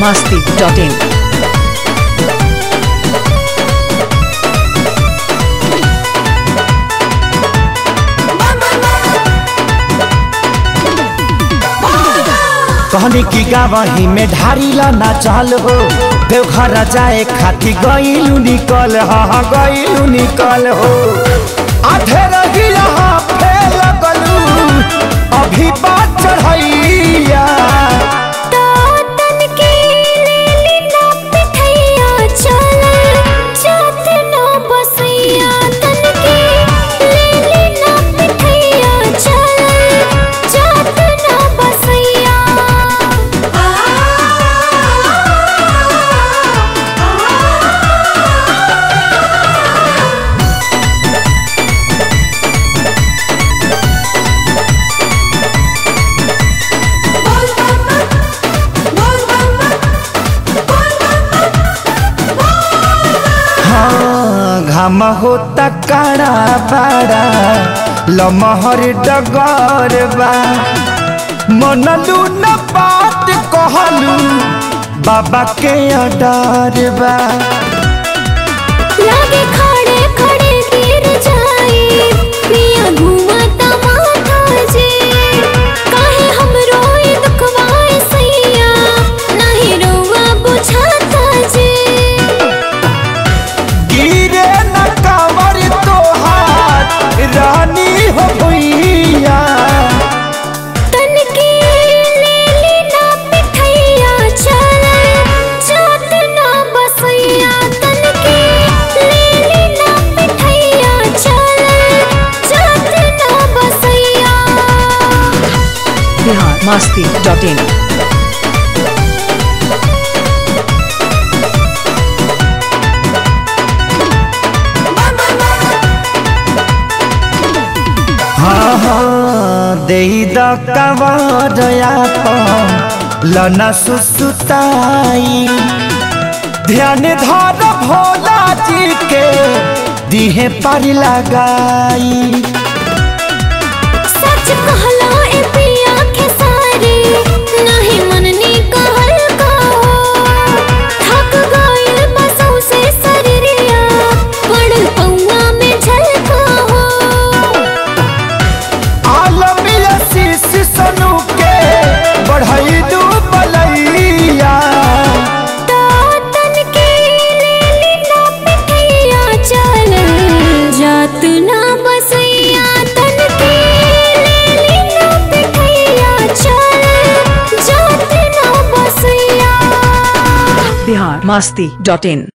masti.in. कहनी की गावही में ढारीला ना चल हो देवघर जाए खाती गईलू निकल हाँ गईलू निकल हो आधे रही यहाँ फेल गलू अभी बात चढ़ैया हाँ घाम होता काड़ा बाड़ा लमहर डगर बा मनलू न बात कहलू बाबा के अडर बा लागे खड़े खड़े गिर जाए पिया घुमाता माथा जे काहे हम रोए दुखवाए सैया नहीं रोवा बुझाता जे गिरे न कावर तोहार रानी हो भैया तन के लेली ना पिठैया चल जात ना बसैया तन के लेली ना पिठैया चल जात ना बसैया Bihar masti.in. हाँ हाँ दे द कवरया लना सुसुताई ध्यान धर भोला जी के दिहे पर लगाई सच कहला ए पिया के सारे नहीं मननी कहल का थक गइल बसों से शरीरिया पड़ पौआ में झलका हो आलमी शीश सनु के बढ़ई दू बलैया तन के लेली ना पिठैया चल जात ना बसैया तन के लेली ना पिठैया चल जात ना बसैया Bihar masti.in.